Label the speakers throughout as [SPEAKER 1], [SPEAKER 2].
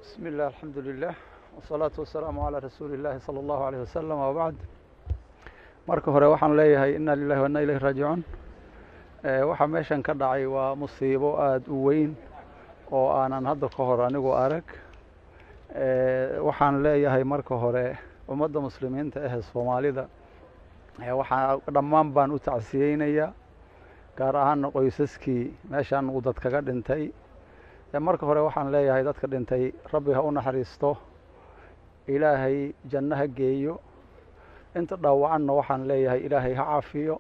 [SPEAKER 1] بسم الله الحمد لله والصلاة والسلام على رasuuli الlahi slى الlahu عalيه waslم wbacd marka hore waxaan leeyahay ina lilahi waina ilayh raajicuun waxaa meeshan ka dhacay waa musiibo aada u weyn oo aanan hadda ka hor anigu arag waxaan leeyahay marka hore ummadda muslimiinta ahe soomaalida waxaa dhammaan baan u tacsiyeynayaa gaar ahaana qoysaskii meeshan uu dad kaga dhintay marka hore waxaan leeyahay dadka dhintay rabbi ha u naxariisto ilaahay janno ha geeyo inta dhaawacanna waxaan leeyahay ilaahay ha caafiyo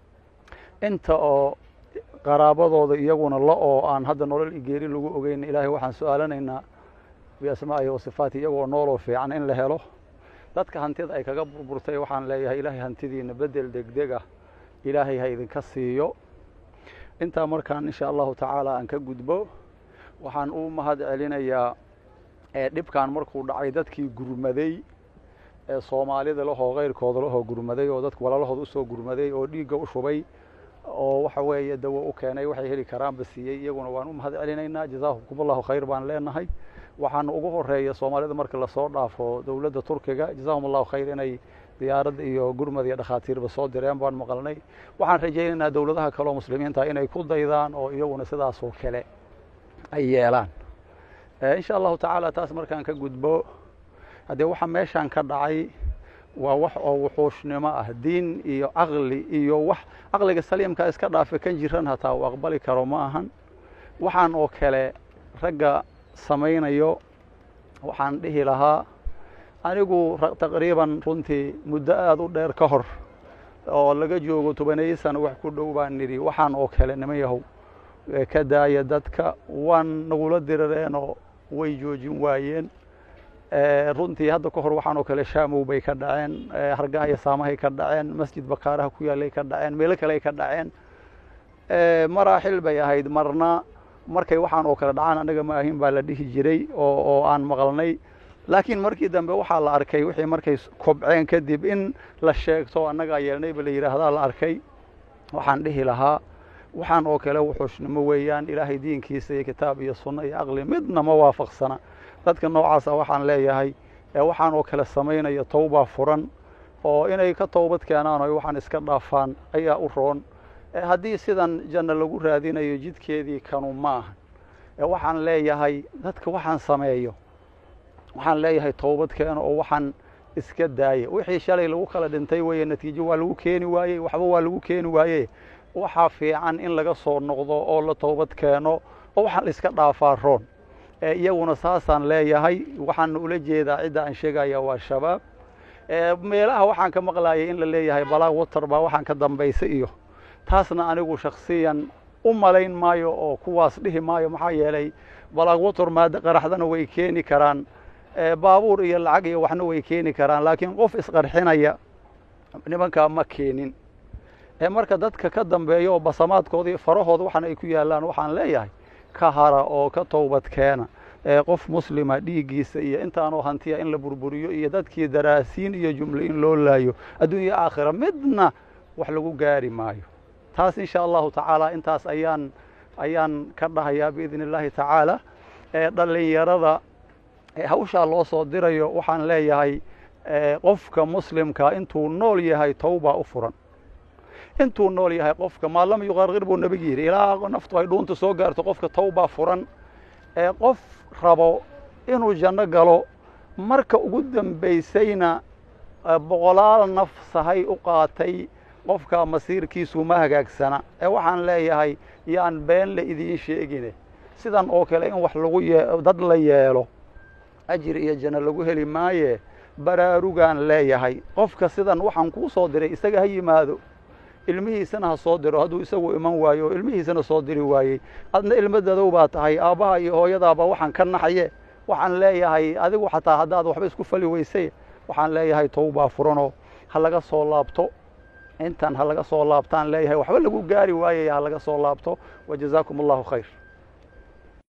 [SPEAKER 1] inta oo qaraabadooda iyaguna la oo aan hadda nolol igeeri lagu ogeyn ilaahay waxaan su-aalanaynaa biasmaa'ihi wasifaati iyagoo nooloo fiican in la helo dadka hantida ay kaga burburtay waxaan leeyahay ilaahay hantidiina bedel degdeg ah ilaahay ha idinka siiyo intaa markaan insha allahu tacaala aan ka gudbo waxaan u mahad celinayaa dhibkan markuu dhacay dadkii gurmaday ee soomaalida lahoo keyrkooda lahoo gurmaday oo dadku walaalahooda usoo gurmaday oo dhiigga u shubay oo waxa weeye dawo u keenay waxay heli karaanba siiyey iyaguna waan u mahad celinaynaa jazaakum allahu khayr baan leenahay waxaana ugu horeeya soomaalida marka lasoo dhaafo dowladda turkiga jazahum allahu khayr inay diyaarad iyo gurmad iyo dhakhaatiirba soo direen baan maqalnay waxaan rajaynaynaa dowladaha kale oo muslimiinta inay ku daydaan oo iyaguna sidaasoo kale ay yeelaan insha allahu tacaala taas markaan ka gudbo haddee waxa meeshaan ka dhacay waa wax oo wuxuushnimo ah diin iyo caqli iyo wax caqliga saliimka iska dhaafe kan jiran hataa uu aqbali karo ma ahan waxaan oo kale ragga samaynayo waxaan dhihi lahaa anigu taqriiban runtii muddo aada u dheer ka hor oo laga joogo tobaneeyo sano wax ku dhow baan nidhi waxaan oo kale niman yahow ka daaya dadka waan nagula dirareenoo way joojin waayeen runtii hadda ka hor waxaan oo kale shaamow bay ka dhaceen hargaha iyo saamahay ka dhaceen masjid bakaaraha ku yaallay ka dhaceen meelo kale ay ka dhaceen maraaxil bay ahayd marna markay waxaan oo kale dhacaan annaga ma ahin baa la dhihi jiray oo oo aan maqalnay laakiin markii dambe waxaa la arkay wixii markay kobceen kadib in la sheegto annagaa yeelnayba la yidhaahdaa la arkay waxaan dhihi lahaa waxaan oo kale wuxuushnimo weeyaan ilaahay diinkiisa iyo kitaab iyo sunno iyo aqli midna ma waafaqsana dadka noocaasa waxaan leeyahay waxaan oo kale samaynaya towbaa furan oo inay ka towbad keenaan o waxaan iska dhaafaan ayaa u roon haddii sidan janno lagu raadinayo jidkeedii kanu ma ahan waxaan leeyahay dadka waxaan sameeyo waxaan leeyahay towbad keeno oo waxaan iska daaya wixii shalay lagu kala dhintay weeye natiijo waa lagu keeni waayey waxba waa lagu keeni waaye waxaa fiican in laga soo noqdo oo la towbad keeno oo waxaan la iska dhaafaa roon iyaguna saasaan leeyahay waxaana ula jeedaa cidda aan sheegaya waa shabaab meelaha waxaan ka maqlayay in la leeyahay balaa water baa waxaan ka dambaysa iyo taasna anigu shaksiyan u malayn maayo oo kuwaas dhihi maayo maxaa yeelay balaag water maada qaraxdana way keeni karaan baabuur iyo lacag iyo waxna way keeni karaan laakiin qof isqarxinaya nimankaa ma keenin marka dadka ka dambeeya oo basamaadkoodii farahooda waxana ay ku yaallaan waxaan leeyahay ka hara oo ka towbad keena qof muslima dhiiggiisa iyo intaanoo hantiya in la burburiyo iyo dadkii daraasiin iyo jumle in loo laayo adduunya aakhira midna wax lagu gaari maayo taas insha allahu tacaala intaas ayaan ayaan ka dhahayaa biidn illaahi tacaala dhalinyarada hawshaa loo soo dirayo waxaan leeyahay qofka muslimka intuu nool yahay towbaa u furan intuu nool yahay qofka maa lam yuqarqir buu nebigu yidhi ilaa naftu ay dhuunta soo gaarto qofka towbaa furan qof rabo inuu janno galo marka ugu dambaysayna boqolaal naf sahay u qaatay qofka masiirkiisu ma hagaagsana ee waxaan leeyahay yaan been la idiin sheegine sidan oo kale in wax lagu dad la yeelo ajir iyo janno lagu heli maaye baraarugaan leeyahay qofka sidan waxaan kuu soo diray isaga ha yimaado ilmihiisana ha soo diro hadduu isagu iman waayo oo ilmihiisana soo diri waayey adna ilmo dadow baa tahay aabbaha iyo hooyadaaba waxaan ka naxye waxaan leeyahay adigu xataa haddaad waxba isku fali weysay waxaan leeyahay towbaa furanoo ha laga soo laabto intan ha laga soo laabtaan leeyahay waxba lagu gaari waayay ha laga soo laabto wa jazaakum allahu khayr